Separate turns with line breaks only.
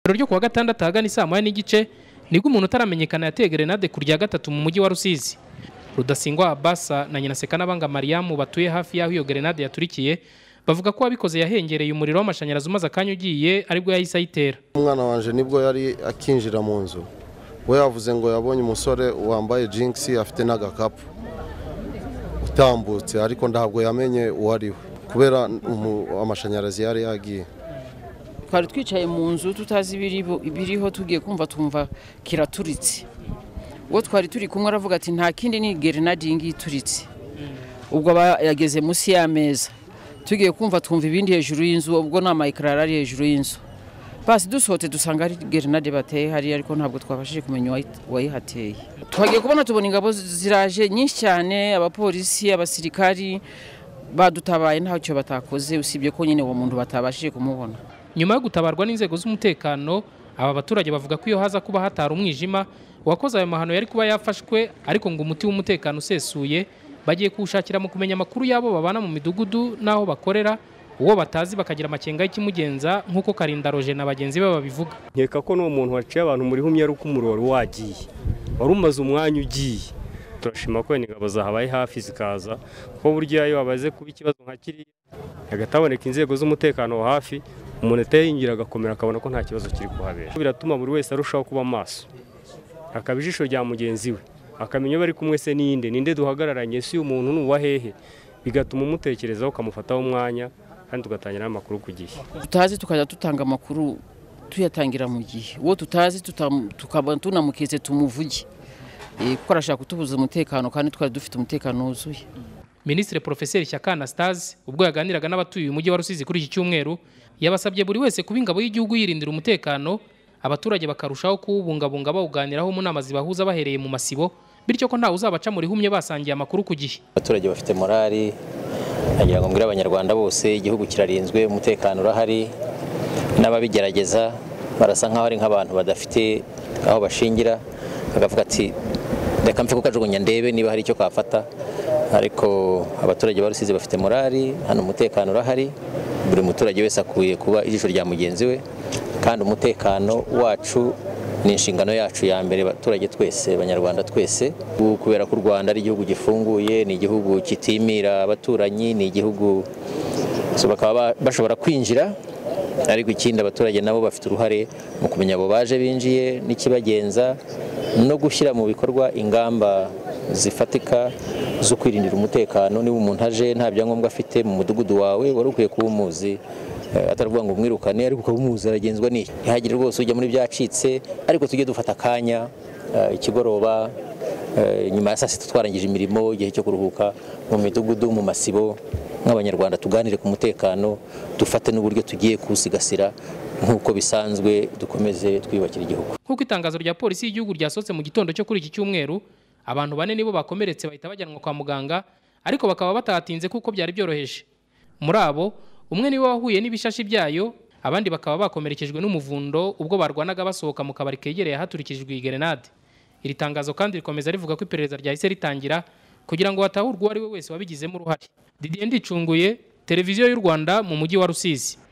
ijoro ryo kuwa gatandatu ahagana isaa moya n'igice nibwo umuntu utaramenyekana yateye gerenade ku rya gatatu mu mujyi wa rusizi rudasingwa abasa na nyina sekanabanga mariyamu batuye hafi y'aho iyo gerenade yaturikiye bavuga ko uwabikoze yahengereye umuriro w'amashanyarazi umaze akanya ugiye aribwo yahise ayitera
umwana wanjye nibwo yari akinjira mu nzu we yavuze ngo yabonye umusore wambaye jinx afite n'agakapu utambutse ariko ntabwo yamenye uwo ari we kubera amashanyarazi yari yagiye
twari twicaye mu nzu tutazi ibiriho tugiye kumva twumva kiraturitse uwo twari turi kumwe aravuga ati nta kindi ni gerenade iyi ngiyi ituritse ubwo aba yageze munsi y'ameza tugiye kumva twumva ibindi hejuru y'inzu ubwo ni amayikara ari hejuru y'inzu basi dusohotse dusanga ari gerenade bateye hariya ariko ntabwo twabashije kumenya uwayihateye twagiye kubona tubona ingabo ziraje nyinshi cyane abapolisi abasirikari badutabaye ntacyo batakoze usibye ko nyine uwo muntu batabashije kumubona
nyuma yo gutabarwa n'inzego z'umutekano aba baturage bavuga ko iyo haza kuba hatari umwijima uwakoze ayo mahano yari kuba yafashwe ariko ngo umuti w'umutekano usesuye bagiye kuwushakira mu kumenya amakuru y'abo babana mu midugudu n'aho bakorera uwo batazi bakagira amakenga y'ikimugenza nk'uko karinda roje na bagenzi be babivuga
nkeka ko n'uwo muntu waciye abantu muri humye ari uko umuriro wari wagiye wari umaze umwanya ugiye turashima ko wenda ingabo zahabaye hafi zikaza kuko burya iyo wabaze kuba ikibazo nka kiriya hagati haboneka inzego z'umutekano wa hafi umuntu atayingira agakomera akabona ko nta kibazo kiri kuhabera biratuma buri wese arushaho kuba maso akaba ijisho rya mugenzi we akamenya bari kumwe se n'iyindi ninde duhagararanye si umuntu ni uwa hehe bigatuma umutekerezaho ukamufataho umwanya kandi tugatangira amakuru ku gihe
tutazi tukajya dutanga amakuru tuyatangira mu gihe uwo tutazi tukaba tunamuketse tumuvuge kuko arashaka kutubuza umutekano kandi twari dufite umutekano wuzuye
minisitiri porofeseri shyaka anastase ubwo yaganiraga n'abatuye umujyi wa rusizi kuri iki cyumweru yabasabye buri wese kuba ingabo y'igihugu yirindira umutekano abaturage bakarushaho kuwubungabunga bawuganiraho mu nama zibahuza bahereye mu masibo bityo ko ntawe uzabaca muri humye basangiye amakuru ku gihe
abaturage bafite morali nagira ngo mbwire abanyarwanda bose igihugu kirarinzwe umutekano urahari n'ababigerageza barasa nk'aho ari nk'abantu badafite aho bashingira bakavuga ati reka mfe kukajugunya ndebe niba hari icyo kafata ariko abaturage barusize bafite morali hano umutekano urahari buri muturage wese akwiye kuba ijisho rya mugenzi we kandi umutekano wacu ni inshingano yacu ya mbere abaturage twese abanyarwanda twese kubera ko u rwanda ari igihugu gifunguye ni igihugu kitimira abaturanyi ni igihugu bakaba bashobora kwinjira ariko ikindi abaturage nabo bafite uruhare mu kumenya abo baje binjiye n'ikibagenza no gushyira mu bikorwa ingamba zifatika zo kwirindira umutekano niba umuntu aje nta byangombwa afite mu mudugudu wawe wari ukwiye kuba umuzi atavuga ngo mwirukane ariko ukaba umuzi aragenzwa n'iyo ntihagire rwose ujya muri byacitse ariko tujye dufata akanya ikigoroba nyuma ya saa sita twarangije imirimo igihe cyo kuruhuka mu midugudu mu masibo nk'abanyarwanda tuganire ku mutekano dufate n'uburyo tugiye kuwusigasira nk'uko bisanzwe dukomeze twiyubakira igihugu
nk'uko itangazo rya polisi y'igihugu ryasohotse mu gitondo cyo kuri iki cyumweru abantu bane nibo bakomeretse bahita bajyanwa kwa muganga ariko bakaba batahatinze kuko byari byoroheje muri abo umwe niwe wahuye n'ibishashi byayo abandi bakaba bakomerekejwe n'umuvundo ubwo barwanaga basohoka mu kabari kegereye ahaturikijwe iyi gerenade iri tangazo kandi rikomeza rivuga ko iperereza ryahise ritangira kugira ngo hatahurwe uwo ari we wese wabigizemo uruhare didier ndicunguye televiziyo y'u rwanda mu mujyi wa rusizi